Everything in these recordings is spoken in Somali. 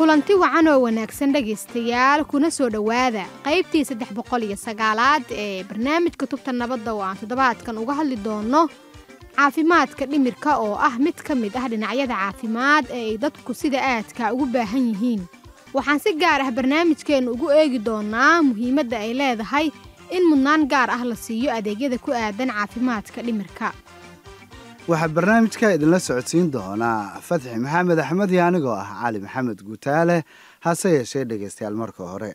kulanti wacan oo wanaagsan dhegaystayaal kuna soo dhowaada qaybtii saddex boqol iyo sagaalaad ee barnaamijka tubta nabadda oo aan toddobaadkan uga hadli doono caafimaadka dhimirka oo ah mid ka mid ah dhinacyada caafimaad ee ay dadku sida aadka ugu baahan yihiin waxaan si gaar ah barnaamijkeennu ugu eegi doonaa muhiimadda ay leedahay in mudnaan gaar ah la siiyo adeegyada ku aadan caafimaadka dhimirka waxaa barnaamijka idinla socodsiin doonaa fatxi maxamed axmed iyo anigoo ah cali maxamed guutaale hase yeeshee dhegaystayaal marka hore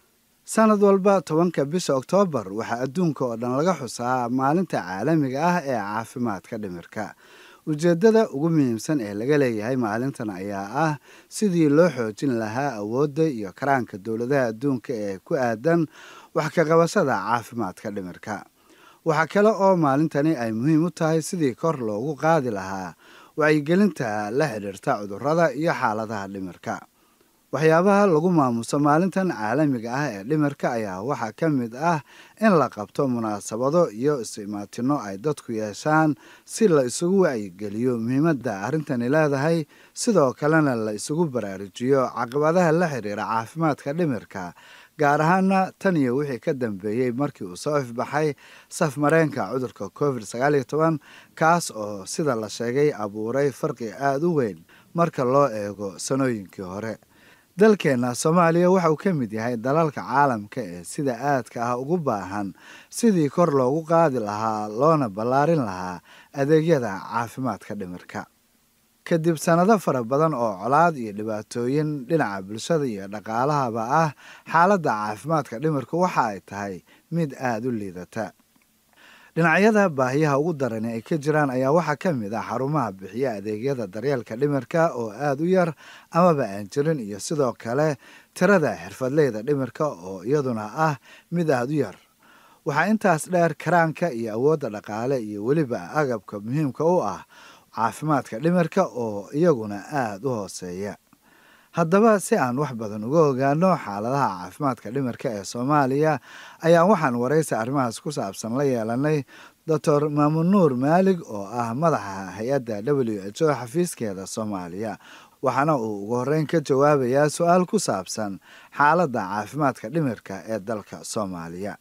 sanad walba tobanka bisha oktoobar waxaa adduunka oo dhan laga xusaa maalinta caalamiga ah ee caafimaadka dhimirka ujeeddada ugu muhiimsan ee laga leeyahay maalintan ayaa ah sidii loo xoojin lahaa awoodda iyo karaanka dowladaha adduunka ee ku aadan wax ka qabashada caafimaadka dhimirka waxaa kale oo maalintani ay muhiim u tahay sidii kor loogu qaadi lahaa wacyigelinta la xidhiirta cudurrada iyo xaaladaha dhimirka waxyaabaha lagu maamuso maalintan caalamiga ah ee dhimirka ayaa waxaa ka mid ah in la qabto munaasabado iyo is-imaatinno ay dadku yeeshaan si la isugu wacyigeliyo muhiimadda arrintani leedahay sidoo kalena la isugu baraarujiyo caqabadaha la xidhiira caafimaadka dhimirka gaar ahaana tan iyo wixii ka dambeeyey markii uu soo ifbaxay saf mareenka cudurka covid sagaal iyo toban kaas oo sida la sheegay abuuray farqi aada u weyn marka loo eego sanooyinkii hore dalkeenna soomaaliya waxa uu ka mid yahay dalalka caalamka ee sida aadka ah ugu baahan sidii kor loogu qaadi lahaa loona ballaarin lahaa adeegyada caafimaadka dhimirka kadib sannado fara badan oo colaad iyo dhibaatooyin dhinaca bulshada iyo dhaqaalahaba ah xaaladda caafimaadka dhimirka waxa ay tahay mid aada u liidata dhinacyada baahiyaha ugu darani ay ka jiraan ayaa waxaa ka mid ah xarumaha bixiya adeegyada daryeelka dhimirka oo aada u yar amaba aan jirin iyo sidoo kale tirada xirfadleyda dhimirka oo iyaduna ah mid aada u yar waxaa intaas dheer karaanka iyo awoodda dhaqaale iyo weliba agabka muhiimka u ah caafimaadka dhimirka oo iyaguna aada u hooseeya haddaba si aan wax badan uga ogaano xaaladaha caafimaadka dhimirka ee soomaaliya ayaa waxaan waraysi arrimahaas ku saabsan la yeelanay doctor maamun nuur maalig oo ah madaxa hay-adda w h o xafiiskeeda soomaaliya waxaana uu ugu horreyn ka jawaabayaa su-aal ku saabsan xaaladda caafimaadka dhimirka ee dalka soomaaliya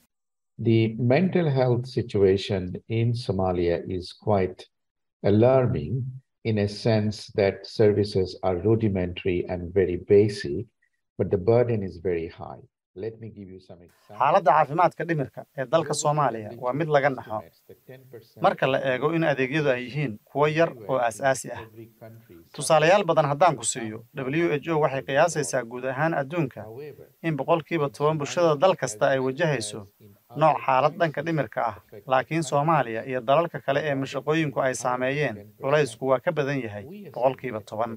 The mental health situation in Somalia is quite alarming in a sense that services are rudimentary and very basic, but the burden is very high. Let me give you some examples. xaaladda caafimaadka dhimirka ee dalka soomaaliya waa mid laga naxo marka la eego in adeegyadu ay yihiin kuwo yar oo aasaasi ah tusaalayaal badan haddaan ku siiyo w h o waxay qiyaasaysaa guud ahaan adduunka in boqolkiiba toban bulshada dal kasta ay wajahayso nooc xaalad dhanka dhimirka ah laakiin soomaaliya iyo dalalka kale ee mashaqooyinku ay saameeyeen culaysku waa ka badan yahay boqolkiiba toban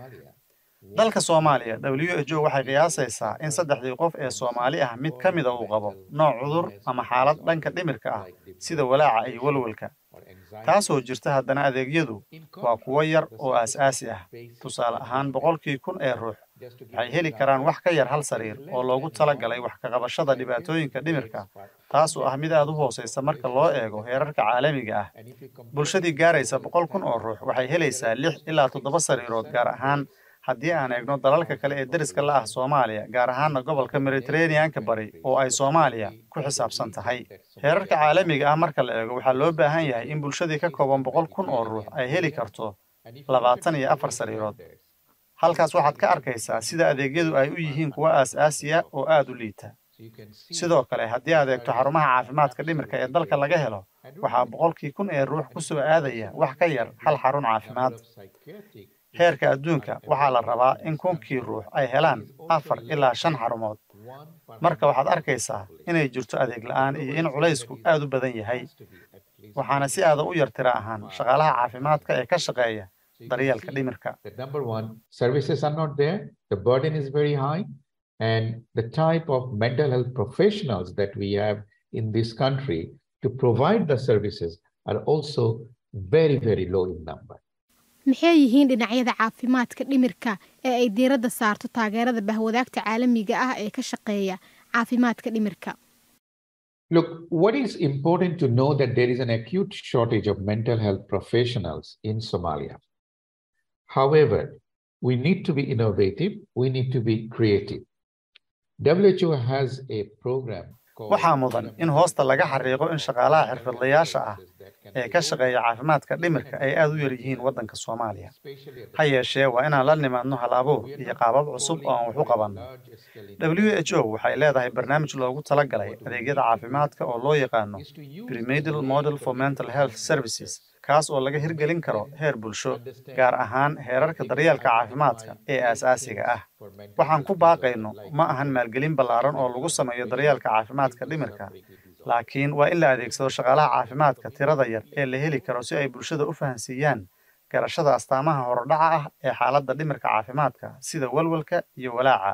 dalka soomaaliya w h o waxay qiyaasaysaa in saddexdii qof ee soomaali ah mid ka mida uu qabo nooc cudur ama xaalad dhanka dhimirka ah sida walaaca iyo walwalka taasoo jirta haddana adeegyadu waa kuwo yar oo aasaasi ah tusaale ahaan boqolkii kun ee ruux waxay heli karaan wax ka yar hal sariir oo loogu talagalay wax ka qabashada dhibaatooyinka dhimirka taasoo ah mid aad u hoosaysa marka loo eego heerarka caalamiga ah bulshadii gaaraysa boqol kun oo ruux waxay helaysaa lix ilaa toddoba sariirood gaar ahaan haddii aan eegno dalalka kale ee deriska la ah soomaaliya gaar ahaana gobolka mediteraneanka bari oo ay soomaaliya ku xisaabsan tahay heerarka caalamiga ah marka la eego waxaa loo baahan yahay in bulshadii ka kooban boqol kun oo ruux ay heli karto labaatan iyo afar sariirood halkaas waxaad ka arkaysaa sida adeegyadu ay u yihiin kuwo aas-aasiya oo aada u liita sidoo kale haddii aad eegto xarumaha caafimaadka dhimirka ee dalka laga helo waxaa boqolkii kun ee ruux ku soo aadaya wax ka yar hal xarun caafimaad heerka adduunka waxaa la rabaa in kunkii ruux ay helaan afar ilaa shan xarumood marka waxaad arkaysaa inay jirto adeeg la-aan iyo in culaysku aad u badan yahay waxaana si aada u yar tira ahaan shaqaalaha caafimaadka ee ka shaqeeya daryeelka dhimirka Number one, services are not there. The burden is very high. And the type of mental health professionals that we have in this country to provide the services are also very, very low in number. maxay yihiin dhinacyada caafimaadka dhimirka ee ay diiradda saarto taageerada bahwadaagta caalamiga ah ee ka shaqeeya caafimaadka dhimirka Look, what is important to know that there is an acute shortage of mental health professionals in Somalia. However, We need to be innovative. We need to be creative. WHO has a program. waxaa mudan in hoosta laga xariiqo in shaqaalaha xirfadlayaasha ah ee ka shaqeeya caafimaadka dhimirka ay aad u yar yihiin waddanka soomaaliya ha yeeshee waa inaan la nimaadno hal abuur iyo qaabab cusub oo aan wax u qabanno w h o waxay leedahay barnaamij loogu talagalay adeegyada caafimaadka oo loo yaqaano premedal model for mental health services kaas oo laga hirgelin karo heer bulsho gaar ahaan heerarka daryeelka caafimaadka ee aasaasiga ah waxaan ku baaqayno ma ahan maalgelin ballaaran oo lagu sameeyo daryeelka caafimaadka dhimirka laakiin waa in la adeegsado shaqaalaha caafimaadka tirada yar ee la heli karo si ay bulshada u fahansiiyaan garashada astaamaha horodhaca ah ee xaaladda dhimirka caafimaadka sida walwalka iyo walaaca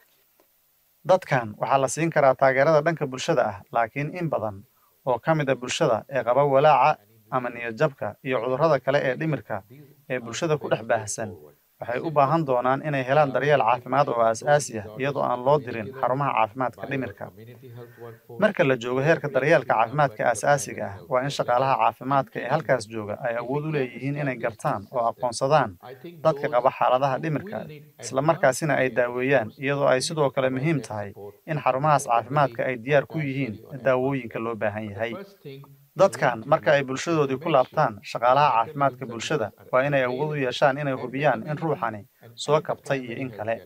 dadkan waxaa la siin karaa taageerada dhanka bulshada ah laakiin in badan oo ka mid a bulshada ee qaba walaaca ama niyadjabka iyo cudurrada kale ee dhimirka ee bulshada ku dhex baahsan waxay u baahan doonaan inay helaan daryeel caafimaad oo aasaasi ah iyadoo aan loo dirin xarumaha caafimaadka dhimirka marka la joogo heerka daryeelka caafimaadka aasaasiga ah waa in shaqaalaha caafimaadka ee halkaas jooga ay awood u leeyihiin inay gartaan oo aqoonsadaan dadka qaba xaaladaha dhimirka isla markaasina ay daaweeyaan iyadoo ay sidoo kale muhiim tahay in xarumahaas caafimaadka ay diyaar ku yihiin daawooyinka loo baahan yahay dadkan marka ay bulshadoodii ku laabtaan shaqaalaha caafimaadka bulshada waa inay awood u yeeshaan inay hubiyaan in ruuxani soo kabtay iyo in kale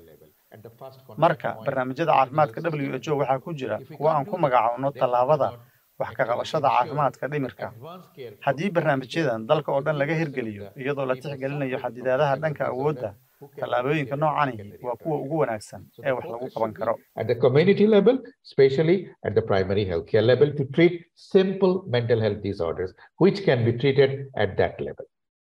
marka barnaamijyada caafimaadka w h o waxaa ku jira kuwa aan ku magacaawno tallaabada wax ka qabashada caafimaadka dhimirka haddii barnaamijyadan dalka oo dhan laga hirgeliyo iyadoo la tixgelinayo xadidaadaha dhanka awoodda tallaabooyinka noocani waa kuwa ugu wanaagsan ee wax lagu qaban karo At the community level, especially at the primary healthcare level, to treat simple mental health disorders, which can be treated at that level.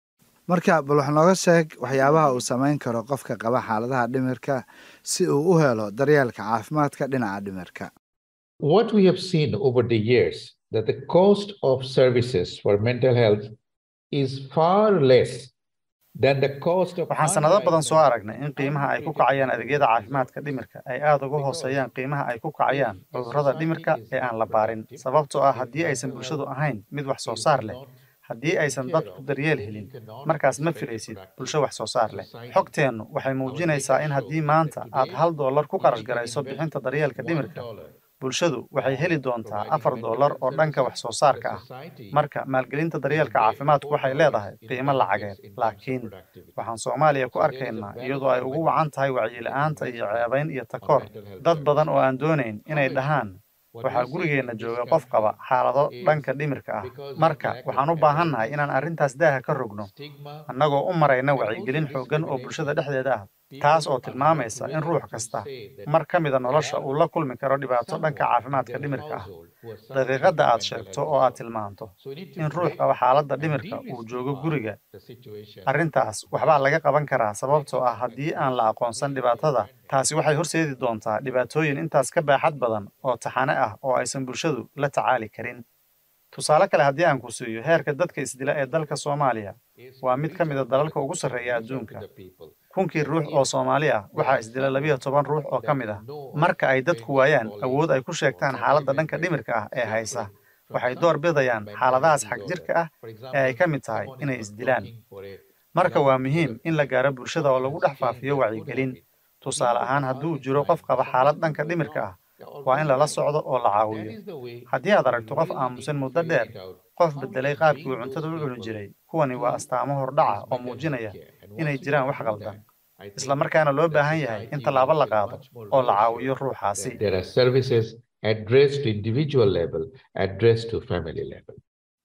marka bal wax nooga sheeg waxyaabaha uu samayn karo qofka qaba xaaladaha dhimirka si uu u helo daryeelka caafimaadka dhinaca dhimirka What we have seen over the years that the cost of services for mental health is far less than the cost of waxaan sanado badan soo aragnay in qiimaha ay ku kacayaan adeegyada caafimaadka dhimirka ay aad uga hooseeyaan qiimaha ay ku kacayaan cudurrada dhimirka ee aan la baarin sababtoo ah haddii aysan bulshadu ahayn mid wax soo saar leh haddii aysan dadku daryeel helin markaas ma filaysid bulsho wax soo saar leh xogteennu waxay muujinaysaa in haddii maanta aad hal doolar ku qarash garayso bixinta daryeelka dhimirka bulshadu waxay heli doontaa afar doolar oo dhanka wax soo saarka ah marka maalgelinta daryeelka caafimaadku waxay leedahay qiimo lacageed laakiin waxaan soomaaliya ku arkaynaa iyadoo ay ugu wacan tahay wacyila'aanta iyo ceebayn iyo takoor dad badan oo aan doonayn inay dhahaan waxaa gurigeenna jooga qof qaba xaalado dhanka dhimirka ah marka waxaan u baahannahay inaan arrintaas daaha ka rogno annagoo u marayna wacyigelin xooggan oo bulshada dhexdeeda ah taas oo tilmaamaysa in ruux kasta mar ka mida nolosha uu la kulmi karo dhibaato dhanka caafimaadka dhimirka ah daqiiqadda aad sheegto oo aad tilmaanto in ruux qaba xaaladda dhimirka uu joogo guriga arrintaas waxbaa laga qaban karaa sababtoo ah haddii aan la aqoonsan dhibaatada taasi waxay horseedi doontaa dhibaatooyin intaas ka baaxad badan oo taxane ah oo aysan bulshadu la tacaali karin tusaale kale haddii aan ku siiyo heerka dadka isdila ee dalka soomaaliya waa mid ka mid a dalalka ugu sarreeya adduunka kunkii ruux oo soomaali ah waxaa isdila labiyo toban ruux oo ka mid ah marka ay dadku waayaan awood ay ku sheegtaan xaaladda dhanka dhimirka ah ee haysa waxay door bidayaan xaaladahaas xag jirka ah ee ay ka mid tahay inay isdilaan marka waa muhiim in la gaaro bulshada oo lagu dhex faafiyo wacyigelin tusaale ahaan hadduu jiro qof qaba xaalad dhanka dhimirka ah waa in lala socdo oo la caawiyo haddii aad aragto qof aamusan muddo dheer qof beddelay qaabkii uu cuntada u cuni jiray kuwani waa astaamo hordhaca oo muujinaya inay jiraan wax qaldan isla markaana loo baahan yahay in tallaabo la qaado oo la caawiyo ruuxaasi There are services addressed to individual level, addressed to family level.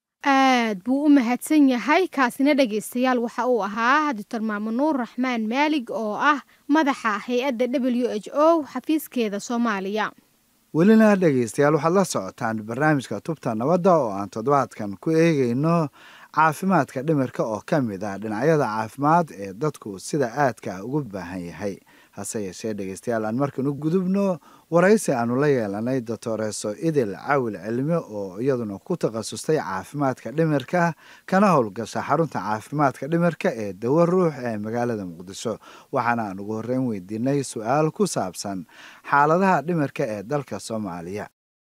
aad buu u mahadsan yahay kaasina dhegaystayaal waxa uu ahaa doctor maamunuur raxmaan maalig oo ah madaxa hay-adda w h o xafiiskeeda soomaaliya welina dhegaystayaal waxaad la socotaan barnaamijka tubta nabadda oo aan toddobaadkan ku eegayno caafimaadka dhimirka oo ka mid ah dhinacyada caafimaad ee dadku sida aadka ah ugu baahan yahay hase yeeshee dhegaystayaal aan markan u gudubno waraysi aanu la yeelanay doctoreso idil cawil cilmi oo iyaduna ku takhasustay caafimaadka dhimirka kana howlgasha xarunta caafimaadka dhimirka ee dawa ruux ee magaalada muqdisho waxaana aan ugu horreyn weydiinay su-aal ku saabsan xaaladaha dhimirka ee dalka soomaaliya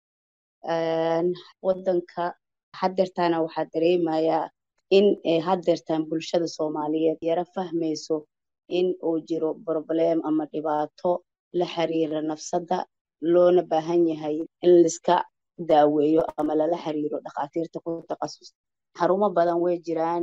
wadanka hadeertaana waxaa dareemayaa in hadeertaan bulshada soomaaliyeed yaro fahmayso in uu jiro problem ama dhibaato la xiriira nafsadda loona baahan yahay in laiska daaweeyo ama lala xiriiro dhakhaatiirta ku takhasus xarumo badan way jiraan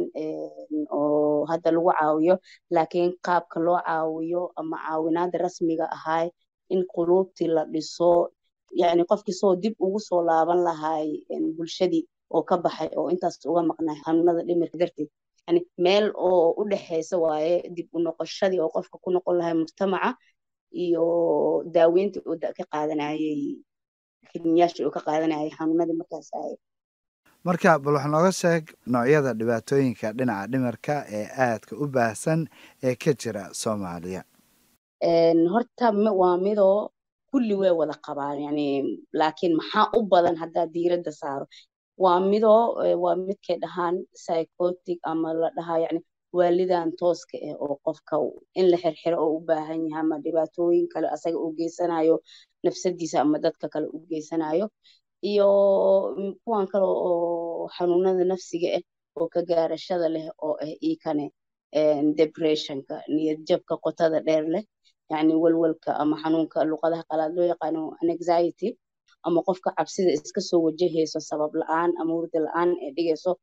oo hadda lagu caawiyo laakiin qaabka loo caawiyo ama caawinaada rasmiga ahay in quluubtii la dhiso yacni qofkii soo dib ugu soo laaban lahay bulshadii oo ka baxay oo intaas uga maqnay xanuunada dhimirka darteed yani meel oo u dhexeysa waaye dib u noqoshadii oo qofka ku noqon lahay mujtamaca iyo daaweyntii uu ka qaadanayay kiniyaashii uu ka qaadanayay xanuunadii markaas ahay marka bal wax nooga sheeg noocyada dhibaatooyinka dhinaca dhimirka ee aadka u baahsan ee ka jira soomaaliya horta waa midoo kulli way wada qabaan yani laakiin maxaa u badan haddaa diiradda saaro waa midoo waa midkay dhahaan psychotic ama la dhahaa yani waalidan tooska ah oo qofka in la xirxiro oo u baahan yahay ama dhibaatooyin kale asaga uu geysanayo nafsadiisa ama dadka kale u geysanayo iyo kuwan kale oo xanuunada nafsiga ah oo ka gaarashada leh oo ah ikane depressionka niyad jabka qotada dheer leh yani walwalka ama xanuunka luqadaha qalaad loo yaqaano anxiety ama qofka cabsida iska soo wajahayso sabab la-aan ama hurda la-aan ee dhigayso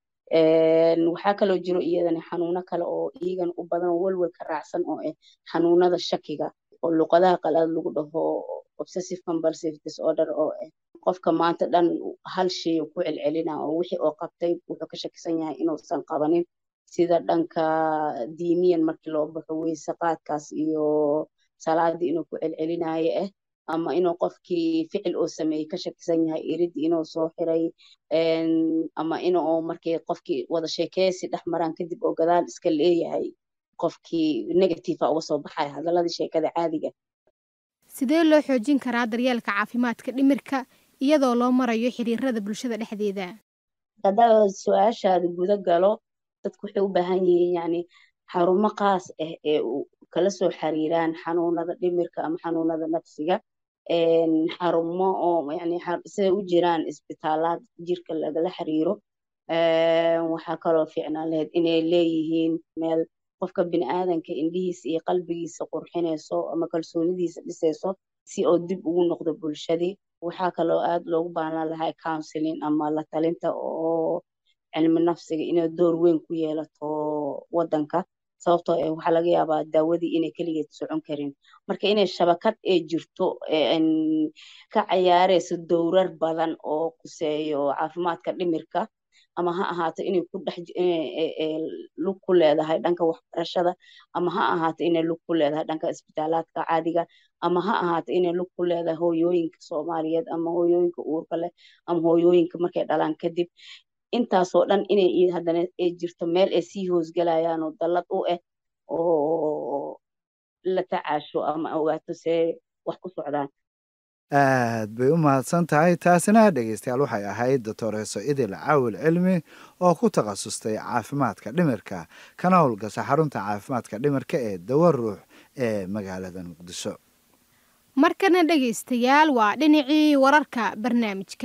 waxaa kaloo jiro iyadana xanuuno kale oo iyagan u badan oo walwalka raacsan oo ah xanuunada shakiga oo luqadaha qalaad lagu dhaho obsessive compulsive disorder oo ah qofka maanta dhan hal shay ku celcelina oo wixii oo qabtay wuxuu ka shakisan yahay inuusan qabanin sida dhanka diiniyan markii loo baxo weyse qaadkaas iyo salaadii inuu ku celcelinayo ah ama inuu qofkii ficil oo sameeyey ka shakisan yahay iridii inuu soo xiray ama inuu markii qofkii wada sheekeysi dhex maraan kadib oo gadaal iska leeyahay qofkii negative uga soo baxaya hadaladii sheekada caadiga sidee loo xoojin karaa daryeelka caafimaadka dhimirka iyadoo loo marayo xiriirada bulshada dhexdeeda haddaa su-aashaada guda galo dadku waxay u baahan yihiin yani xarumo qaas ah ee kala soo xiriiraan xanuunada dhimirka ama xanuunada nafsiga xarumo oo yani siday u jiraan isbitaalaad jirka lagala xiriiro waxaa kaloo fiicnaan lahayd inay leeyihiin meel qofka biniaadanka indhihiisa iyo qalbigiisa qurxinayso ama kalsoonidiisa dhisayso si oo dib ugu noqdo bulshadii waxaa kaloo aad loogu baahnaan lahaa counseling ama la talinta oo cilmi nafsiga inay door weyn ku yeelato wadanka sababtoo eh waxaa laga yaabaa daawadii inay keligeed socon karin marka inay shabakad ee jirto ka cayaarayso dowrar badan oo kuseeyo caafimaadka dhimirka ama ha ahaato inay ku dhex lug ku leedahay dhanka waxbarashada ama ha ahaato inay lug ku leedahay dhanka isbitaalaadka caadiga ama ha ahaato inay lug ku leedahay hooyooyinka soomaaliyeed ama hooyooyinka uurka leh ama hooyooyinka markay dhalaan kadib intaasoo dhan inay haddana ay jirto meel ay sii hoosgalayaan oo dallad u ah oo la tacaasho ama ogaato see wax ku socdaan aad bay u mahadsan tahay taasina dhegeystayaal waxay ahayd doctoreso idil caawil cilmi oo ku takhasustay caafimaadka dhimirka kana howlgasha xarunta caafimaadka dhimirka ee dawa ruux ee magaalada muqdisho markana dhegaystayaal waa dhinacii wararka barnaamijka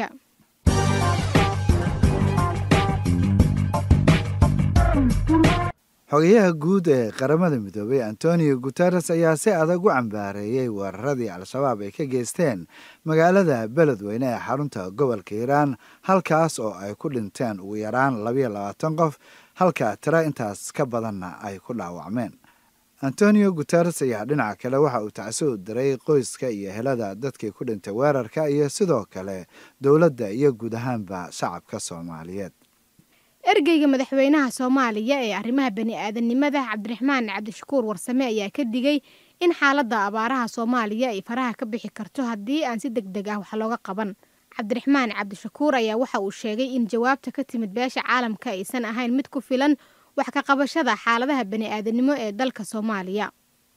xogayaha guud ee qaramada midoobay antonio guteres ayaa si adag u cambaareeyey weeraradii al-shabaab ay ka geysteen magaalada beledweyne ee xarunta gobolka hiiraan halkaas oo ay ku dhinteen ugu yaraan labayo labaatan qof halka tiro intaas ka badanna ay ku dhaawacmeen antonio guteres ayaa dhinaca kale waxa uu tacsi u diray qoyska iyo helada dadkii ku dhintay weerarka iyo sidoo kale dowladda iyo guud ahaanba shacabka soomaaliyeed ergeyga madaxweynaha soomaaliya ee arrimaha bani-aadamnimada cabdiraxmaan cabdishakuur warsame ayaa ka digay in xaaladda abaaraha soomaaliya ay faraha ka bixi karto haddii aan si deg deg ah wax looga qaban cabdiraxmaan cabdishakuur ayaa waxa uu sheegay in jawaabta ka timid beesha caalamka aysan ahayn mid ku filan wax ka qabashada xaaladaha bani-aadanimo ee dalka soomaaliya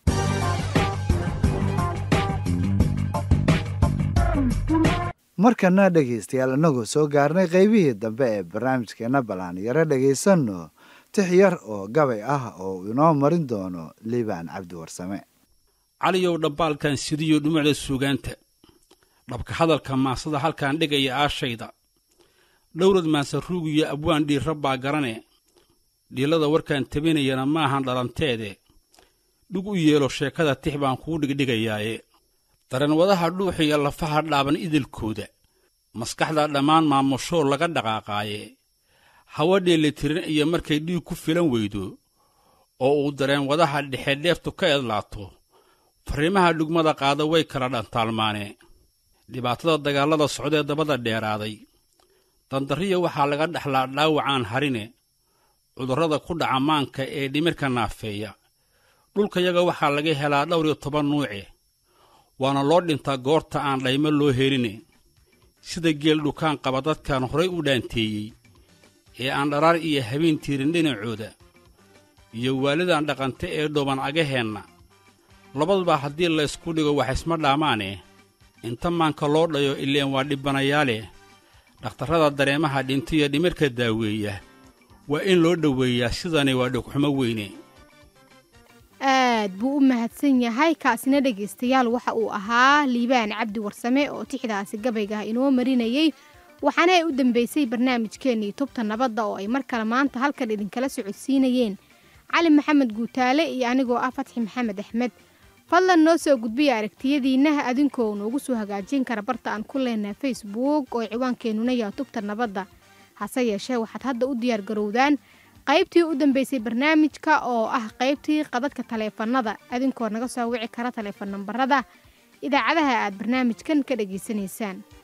markana dhegaystayaal inagoo soo gaarnay qaybihii dambe ee barnaamijkeena ballaan yaro dhegaysanno tix yar oo gabay ah oo inoo marin doono liibaan cabdi warsame caliyow dhabbaalkan sidiyo dhumucda suugaanta dhabka hadalka maasada halkaan dhigaya aashayda dhowrad maansa ruugiyo abwaan dhiirra baa garane dhiilada warkaan tabinayana maahan dhalanteede dhug u yeelo sheekada tix baan kuu dhigdhigayaaye dareenwadaha dhuuxiya lafaha dhaaban idilkooda maskaxda dhammaan maamushoo laga dhaqaaqaaye hawa dheelitirin iyo markay dhiig ku filan weydo oo uu dareenwadaha dhexe dheeftu ka edlaato farriimaha dhugmada qaada way kala dhantaalmaane dhibaatada dagaallada socdee dabada dheeraaday dandarriya waxaa laga dhexlaa dhaawacaan harine cudurrada ku dhaca maanka ee dhimirka naafeeya dhulkayaga waxaa laga helaa dhowr iyo toban nuuce waana loo dhintaa goorta aan dhaymo loo heline sida geel dhukaan qaba dadkan horay u dhaanteeyey ee aan dharaar iyo habeen tiirin dhinacooda iyo waalidan dhaqante ee dhooban agaheenna labaduba haddii laysku dhigo wax isma dhaamaane inta maanka loo dhayo ileen waa dhibbanayaale dhakhtarrada dareemaha dhintiyo dhimirka daaweeya waa in loo dhoweeyaa sidani waa dhogxumo weyne aad buu u mahadsan yahay kaasina dhegaystayaal waxa uu ahaa liibaan cabdi warsame oo tixdaasi gabayga inoo marinayey waxaana ay u dambeysay barnaamijkeennii tubta nabadda oo ay mar kale maanta halkan idinkala socodsiinayeen cali maxamed guutaale iyo anigoo ah fatxi maxamed axmed fadlan noo soo gudbiya aragtiyadiinnaha adinkoo noogu soo hagaajin kara barta aan ku leenahay facebook oo ciwaankeenuna yaha tubta nabadda hase yeeshee waxaad hadda u diyaar garowdaan qaybtii u dambeysay barnaamijka oo ah qaybtii qadadka taleefannada adinkoo naga soo wici kara taleefan nambarada idaacadaha aad barnaamijkan ka dhegaysanaysaan